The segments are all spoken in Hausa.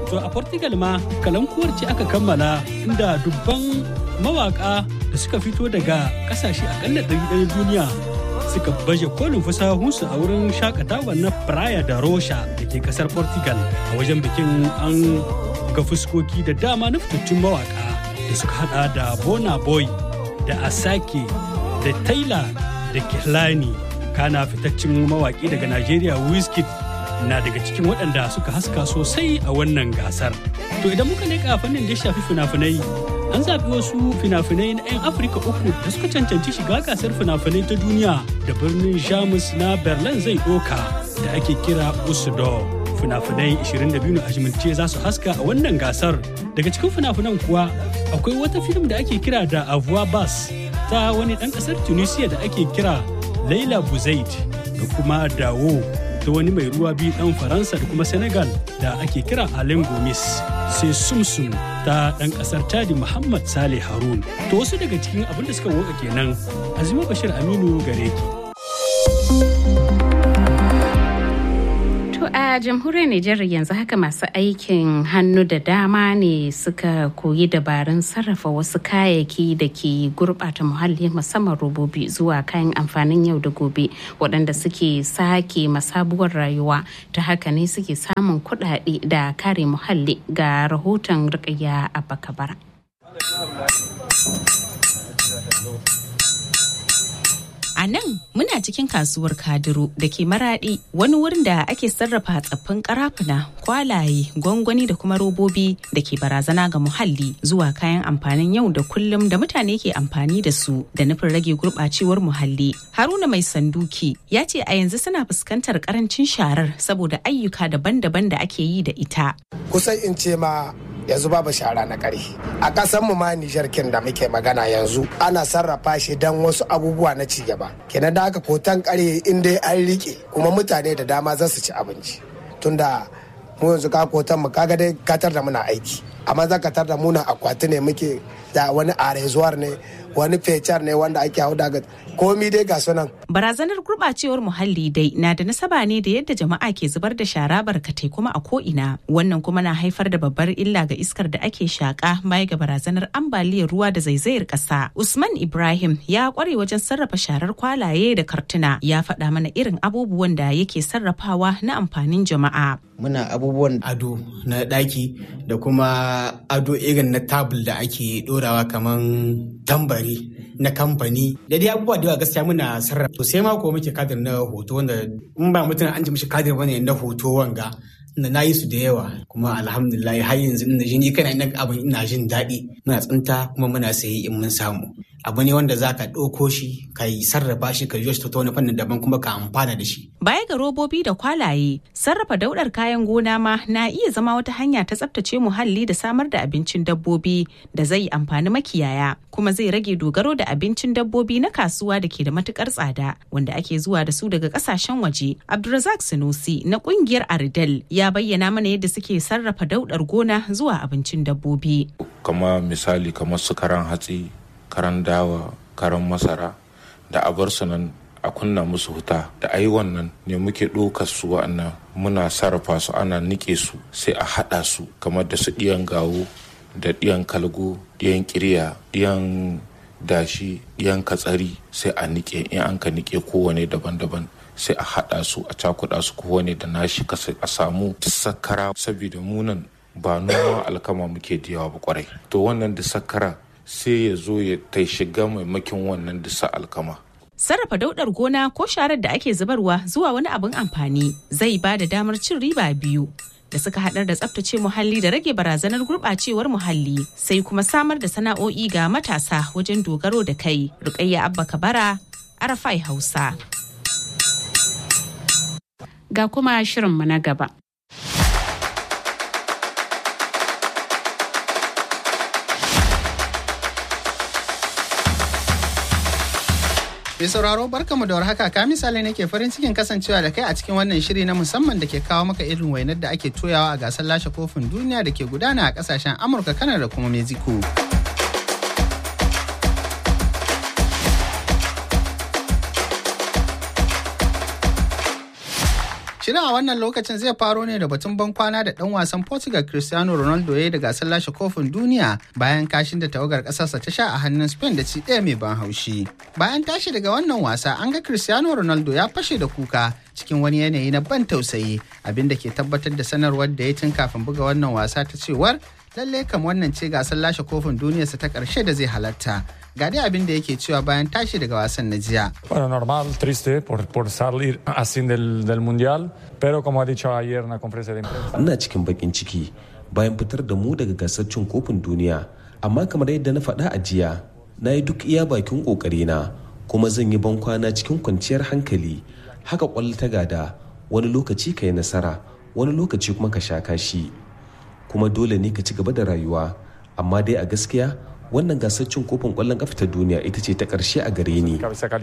To a Portugal ma kalankuwar ce aka kammala inda dubban mawaka da suka fito daga kasashe akalla ɗari duniya suka baje kolin fasahunsu a wurin shakatawa na Praia da Rocha da ke kasar Portugal a wajen bikin an ga fuskoki da dama na fitattun mawaka da suka hada da Bona Boy da Asake da Taylor da Kehlani kana fitaccen mawaki daga Najeriya Wizkid na daga cikin waɗanda suka haska sosai a wannan gasar. To idan muka leƙa fannin da ya shafi fina-finai, an zaɓi wasu fina-finai na 'yan Afirka uku da suka cancanci shiga gasar fina-finai ta duniya da birnin Jamus na Berlin zai ɗoka da ake kira Usudo. Fina-finai 22 a jimince za su haska a wannan gasar. Daga cikin fina-finan kuwa akwai wata fim da ake kira da Avoir Bas ta wani ɗan ƙasar Tunisia da ake kira Laila Buzaid da kuma Dawo ta wani mai ruwa biyu dan faransa da kuma senegal da ake kira alain gomis sai sumsum ta dan kasar tadi muhammad saleh harun to wasu daga cikin abin da suka woka kenan azima bashir aminu gare ki a jamhuriyar Nijar yanzu haka masu aikin hannu da dama ne suka koyi dabarun sarrafa wasu kayayyaki da ke gurɓata muhalli musamman robobi zuwa kayan amfanin yau da gobe waɗanda suke sake masabuwar rayuwa ta haka ne suke samun kuɗaɗe da kare muhalli ga rahoton rikayya a bakabara. A nan muna cikin kasuwar Kadiro da ke maraɗi wani wurin da ake sarrafa tsaffin karafuna, kwalaye, gwangwani da kuma robobi da ke barazana ga muhalli zuwa kayan amfanin yau da kullum da mutane ke amfani da su da nufin rage gurɓacewar muhalli. Haruna mai sanduki ya ce a yanzu suna fuskantar karancin sharar saboda ayyuka daban-daban da ake yi da ita. Kusan in ce ma yanzu babu shara na kare a ƙasar mu ma Nijar kin da muke magana yanzu ana sarrafa shi dan wasu abubuwa na ci gaba kenan da aka kotan kare in dai an rike kuma mutane da dama za su ci abinci tunda mu yanzu ka kotan mu kaga dai katar da muna aiki amma za ka tar da muna akwati ne muke da wani arezuwar ne wani fecar ne wanda ake hau daga komi dai ga sunan. Barazanar gurɓacewar muhalli dai na da nasaba ne da yadda jama'a ke zubar da shara barkatai kuma a ko'ina. Wannan kuma na haifar da babbar illa ga iskar da ake shaƙa baya ga barazanar ambaliyar ruwa da zaizayar ƙasa. Usman Ibrahim ya ƙware wajen sarrafa sharar kwalaye da kartuna ya faɗa mana irin abubuwan da yake sarrafawa na amfanin jama'a. Muna abubuwan ado na ɗaki da kuma ado irin na tabul da ake ɗorawa kaman tambari na kamfani da dai abubuwa da yawa gaskiya muna sarrafa to sai ma ko muke kadir na hoto wanda in ba mutum an ji mishi kadir bane na hoto wanga da na yi su da yawa kuma alhamdulillah har yanzu ina jini kana ina abin ina jin daɗi muna tsinta kuma muna sayi in mun samu abu ne wanda za ka ɗauko shi ka yi sarrafa shi ka yi shi ta wani fannin daban kuma ka amfana da shi. Baya ga robobi da kwalaye, sarrafa daudar kayan gona ma na iya zama wata hanya ta tsaftace muhalli da samar da abincin dabbobi da zai amfani makiyaya kuma zai rage dogaro da abincin dabbobi na kasuwa da ke da matukar tsada wanda ake zuwa da su daga kasashen waje. Abdulrazak Sinusi na kungiyar Aridel ya bayyana mana yadda suke sarrafa daudar gona zuwa abincin dabbobi. Kama misali kamar su karan hatsi karan dawa karan masara da a bar su nan a kunna musu huta da ayi wannan ne muke ɗaukar su wa'annan muna sarrafa su ana nike su sai a haɗa su kamar da su ɗiyan gawo da ɗiyan kalgo ɗiyan kirya ɗiyan dashi ɗiyan katsari sai a nike in an ka nike kowane daban-daban sai a haɗa su a cakuɗa su kowane da nashi kasa a samu sakara saboda munan ba noma alkama muke da yawa ba kwarai to wannan da sakara sai ya zo ya ta shiga maimakin wannan disa alkama. Sarrafa daudar gona ko sharar da ake zubarwa zuwa wani abin amfani zai ba da damar cin riba biyu da suka haɗar da tsaftace muhalli da rage barazanar gurɓacewar muhalli sai kuma samar da sana'o'i ga matasa wajen dogaro da kai. Rukayya Abba Kabara, Arafai Hausa. Ga kuma shirinmu na gaba. Mai sauraro barkamu da warhaka ka misali nake farin cikin kasancewa da kai a cikin wannan shiri na musamman da ke kawo maka irin wainar da ake toyawa a gasar lashe kofin duniya da ke gudana a kasashen Amurka, Kanar da kuma Mexico. Shirin a wannan lokacin zai faro ne da batun ban kwana da ɗan wasan Portugal Cristiano Ronaldo ya da gasar lashe kofin duniya bayan kashin da tawagar ƙasarsa ta sha a hannun Spain da ci ɗaya mai ban haushi. Bayan tashi daga wannan wasa an ga Cristiano Ronaldo ya fashe da kuka cikin wani yanayi na ban tausayi abinda ke tabbatar da sanarwar da ya tun kafin buga wannan wasa ta cewar lallai kam wannan ce gasar lashe kofin duniyarsa ta ƙarshe da zai halatta. ga dai abin da yake cewa bayan tashi daga wasan na jiya. Bueno, normal, triste por, por salir así del, del Mundial, pero como ha dicho ayer en la conferencia de prensa. Ina cikin bakin ciki bayan fitar da mu daga gasar cin kofin duniya, amma kamar yadda na faɗa a jiya, na yi duk iya bakin ƙoƙarina kuma zan yi bankwana cikin kwanciyar hankali. Haka ƙwallo ta gada, wani lokaci ka yi nasara, wani lokaci kuma ka sha kashi. Kuma dole ne ka ci gaba da rayuwa, amma dai a gaskiya wannan gasar cin kofin kwallon kafa ta duniya ita ce ta karshe a gare ni.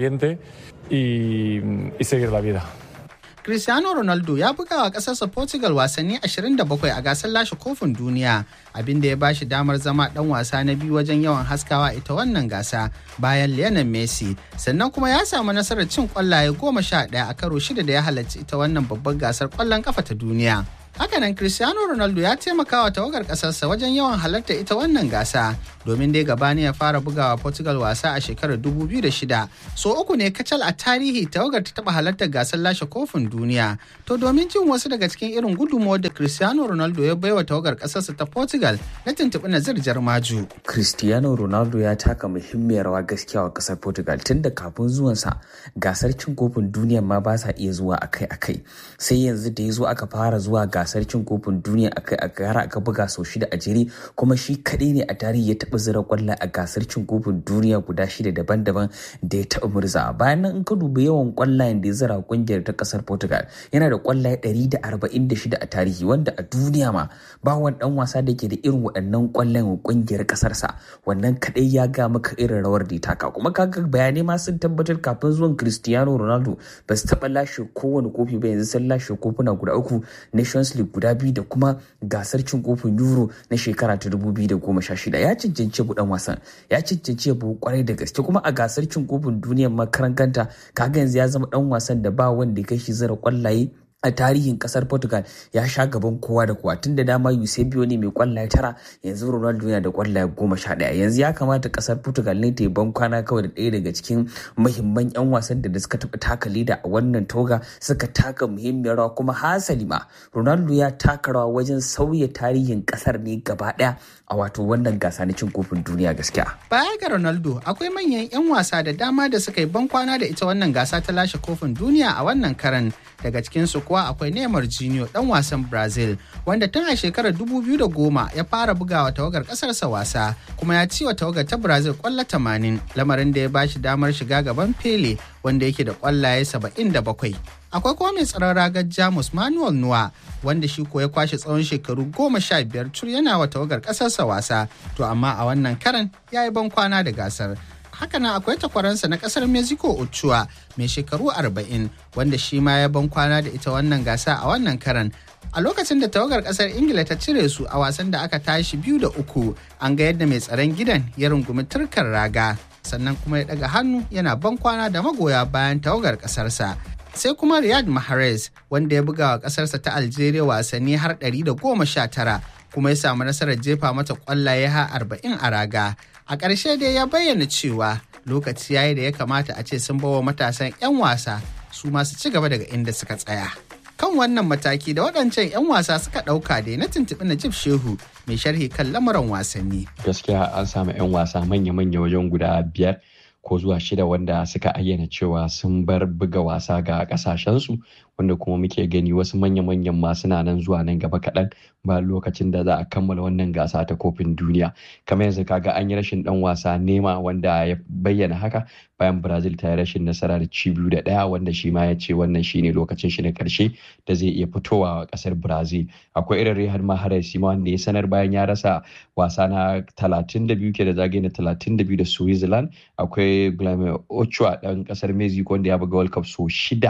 Cristiano Ronaldo ya buga wa ƙasarsa Portugal wasanni 27 a gasar lashe kofin duniya abinda ya bashi damar zama ɗan wasa na biyu wajen yawan haskawa ita wannan gasa bayan Lionel Messi sannan kuma ya samu nasarar cin kwallaye goma sha ɗaya a karo shida da ya halarci ita wannan babbar gasar kwallon kafa ta duniya. Hakanan Cristiano Ronaldo ya taimaka wa tawagar ƙasarsa wajen yawan halarta ita wannan gasa domin dai gabani ya fara bugawa Portugal wasa a shekarar 2006. So uku ne kacal a tarihi tawagar ta taɓa halartar gasar lashe kofin duniya. To domin jin wasu daga cikin irin gudunmawar da Cristiano Ronaldo ya baiwa tawagar ƙasarsa ta Portugal na tuntuɓi Nazir Jarmaju. Cristiano Ronaldo ya taka muhimmiyar rawa gaskiya wa ƙasar Portugal tun da kafin zuwansa gasar cin kofin duniya ma ba sa iya zuwa akai-akai. Sai yanzu da ya zo aka fara zuwa gasar cin kofin duniya akai akai har aka buga sau shida a jere kuma shi kaɗai ne a tarihi ya taɓa zira kwallo a gasar cin kofin duniya guda shida daban-daban da ya taɓa murza bayan nan in ka dubi yawan kwallayen da ya zira kungiyar ta ƙasar Portugal yana da kwallaye 146 a tarihi wanda a duniya ma ba wani dan wasa da ke da irin waɗannan kwallayen kungiyar ƙasarsa wannan kaɗai ya ga maka irin rawar da ya taka kuma kaga bayanai ma sun tabbatar kafin zuwan Cristiano Ronaldo ba su taɓa lashe kowane kofi ba yanzu sun lashe kofuna guda uku Nations League guda biyu da kuma gasar cin kofin Euro na shekara ta 2016 ya cancanci buɗan wasan ya cancanci ya kwarai da gaske kuma a gasar cin kofin duniyar makaran kanta kaga yanzu ya zama dan wasan da ba wanda ya kai shi zara kwallaye a tarihin kasar portugal ya sha gaban kowa da kowa tun da dama eusebio ne mai kwallaye tara yanzu ronaldo yana da kwallaye goma sha daya yanzu ya kamata kasar portugal ne ta yi ban kwana kawai da ɗaya daga cikin muhimman yan wasan da suka taɓa taka leda a wannan toga suka taka muhimmiyar rawa kuma hasali ma ronaldo ya taka rawa wajen sauya tarihin kasar ne gaba ɗaya a wato wannan gasa na cin kofin duniya gaskiya Baya ga Ronaldo akwai manyan 'yan wasa da dama da suka yi ban kwana da ita wannan gasa ta lashe kofin duniya a wannan karan daga cikinsu kuwa akwai Neymar Junior dan wasan Brazil wanda tun a shekarar 2010 ya fara bugawa tawagar kasarsa wasa kuma ya ci wa tawagar ta Brazil kwallo 80 lamarin da ya bashi damar shiga gaban Pele wanda yake da kwallaye 77. Akwai kuma mai tsaron ragar Jamus Manuel Nuwa wanda shi ko ya kwashe tsawon shekaru goma sha biyar tur yana wa tawagar kasarsa wasa to amma a wannan karan ya yi ban kwana da gasar. hakanan akwai takwaransa na kasar mexico ochoa mai shekaru 40 wanda shi ma ya ban kwana da ita wannan gasa a wannan karan a lokacin da tawagar kasar ingila ta cire su a wasan da aka tashi biyu da uku an ga yadda mai tsaron gidan ya rungumi turkar raga sannan kuma ya daga hannu yana ban kwana da magoya bayan tawagar kasarsa sai kuma riyad mahrez wanda ya buga wa kasarsa ta algeria wasanni har 119 kuma ya samu nasarar jefa mata kwallaye har 40 a raga a ƙarshe dai ya bayyana cewa lokaci yayi da ya kamata a ce sun bawa matasan 'yan wasa su masu ci gaba daga inda suka tsaya kan wannan mataki da waɗancan 'yan wasa suka ɗauka da na tuntuɓi Najib Shehu mai sharhi kan lamuran wasanni. Gaskiya an samu 'yan wasa manya-manya wajen guda biyar ko zuwa shida wanda suka ayyana cewa sun bar buga wasa ga kasashensu wanda kuma muke gani wasu manya-manyan ma suna nan zuwa nan gaba kaɗan ba lokacin da za a kammala wannan gasa ta kofin duniya kamar yanzu kaga an yi rashin dan wasa nema wanda ya bayyana haka bayan brazil ta yi rashin nasara da ci biyu da ɗaya wanda shi ma ya ce wannan shine lokacin shi na karshe da zai iya fitowa a ƙasar brazil akwai irin rehar maharar ma wanda ya sanar bayan ya rasa wasa na 32 ke da zagaye na 32 da switzerland akwai Guillermo Ochoa ɗan ƙasar Mexico wanda ya buga World Cup so shida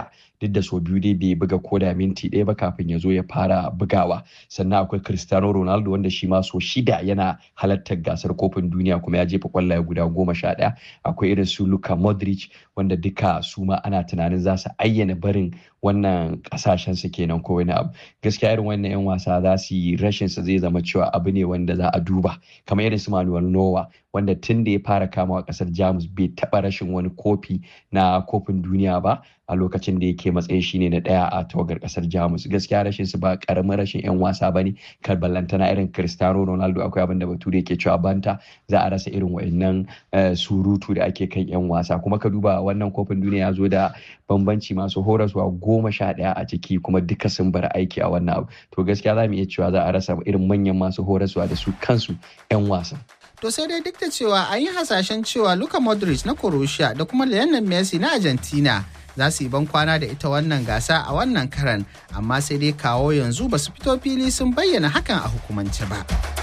duk da so biyu dai bai buga ko da minti ɗaya ba kafin ya zo ya fara bugawa sannan akwai cristiano ronaldo wanda shi ma so shida yana halartar gasar kofin duniya kuma ya jefa kwallaye guda goma sha ɗaya akwai irin su luka modric wanda duka su ma ana tunanin za su ayyana barin wannan kasashen su kenan ko wani abu gaskiya irin wannan yan wasa za su yi rashin sa zai zama cewa abu ne wanda za a duba kamar irin su manuel nowa wanda tun da ya fara kamawa kasar jamus bai taba rashin wani kofi na kofin duniya ba a lokacin da yake matsayin shine na daya a tawagar kasar jamus gaskiya rashin su ba karamin rashin yan wasa bane kar ballantana irin cristiano ronaldo akwai abin da bature yake cewa banta za a rasa irin wayannan surutu da ake kan yan wasa kuma ka duba wannan kofin duniya ya zo da bambanci masu horaswa goma sha daya a ciki kuma duka sun bar aiki a wannan abu to gaskiya za mu iya cewa za a rasa irin manyan masu horaswa da su kansu yan wasan To sai dai duk da cewa an yi hasashen cewa Luka Modric na Croatia da kuma Lionel Messi na Argentina za su yi ban kwana da ita wannan gasa a wannan karan amma sai dai kawo yanzu ba su fito fili sun bayyana hakan a hukumance ba.